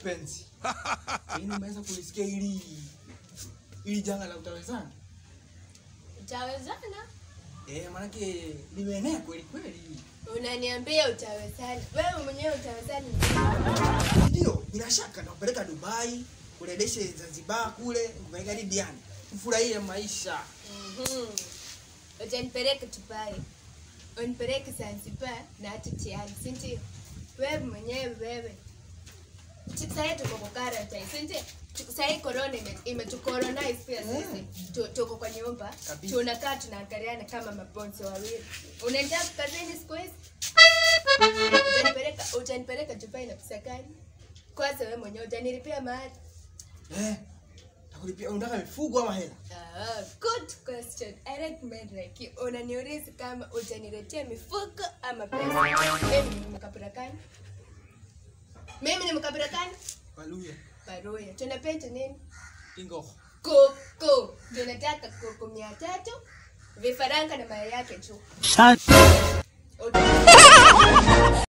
mpenzi. Yaani umeweza kulisikia hili hili janga la utawezana? Utawezana? Eh, maanake limeenea kweli kweli. Unaniambia utawezana? Wewe mwenyewe utawezana? Ndio, bila shaka nakupeleka Dubai, kuredeshe Zanzibar kule, kupeleka hadi Diani. Ufurahie maisha. Mhm. Utanipeleka Dubai, unipeleke Zanzibar na hata Tiani, si ndio? Wewe mwenyewe wewe, sahii tuko kwa quarantine, si ndio? Tuko- Sahii corona ime- imetucolonize pia sisi, Tu- tuko kwa nyumba Kabisa. tunakaa tunaangaliana kama mabonzo wawili. Unaenda kazini siku hizi? Utanipeleka utanipeleka Dubai na pesa gani? Kwanza wewe mwenyewe utanilipia mahali Eh, takulipia unataka mifugo ama hela? Ah, good question. I like men like you. Unaniuliza kama utaniletea mifuko ama pesa. Mimi ni mkabila gani? Mimi ni mkabila gani? Waluya. Baruya. Tunapenda nini? Ingo. Kuku. Tunataka kuku mia tatu, vifaranga na mayai yake tu. Sa-